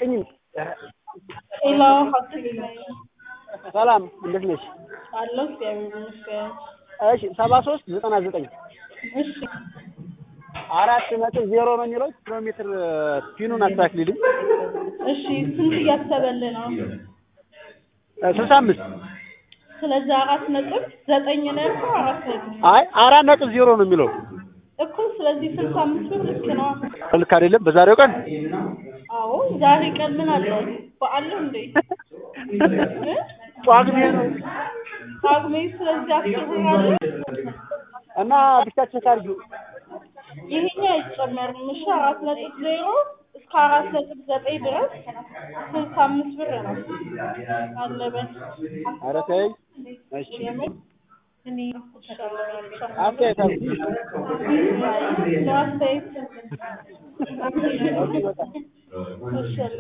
አትጭኝም። ሄሎ ሀብትሽ ነኝ ሰላም እንዴት ነሽ? አለሁ እግዚአብሔር ይመስገን። እሺ ሰባ ሶስት ዘጠና ዘጠኝ እሺ አራት ነጥብ ዜሮ ነው የሚለው ኪሎ ሜትር ፒኑን አስተካክልልኝ። እሺ ስንት እያሰበልህ ነው? ስልሳ አምስት ስለዚህ አራት ነጥብ ዘጠኝ ነው ያልከው? አራት ነጥብ አይ አራት ነጥብ ዜሮ ነው የሚለው እኮ ስለዚህ ስልሳ አምስት ብር ልክ ነው። ልክ አይደለም? በዛሬው ቀን አዎ ዛሬ ቀን ምን አለ? በዓል ነው እንዴ? እ? ጳጉሜ ነው ጳጉሜ ስለዚህ አስር ብር አለ። እና ብቻችን ካርጁ ይሄኛው አይጨመርም። እሺ አራት ነጥብ ዜሮ እስከ አራት ነጥብ ዘጠኝ ድረስ ስልሳ አምስት ብር ነው አለበት። ኧረ ተይ እሺ የምር እኔ አስተያየት አልኩ። ነው አስተያየት ኦኬ በቃ እሺ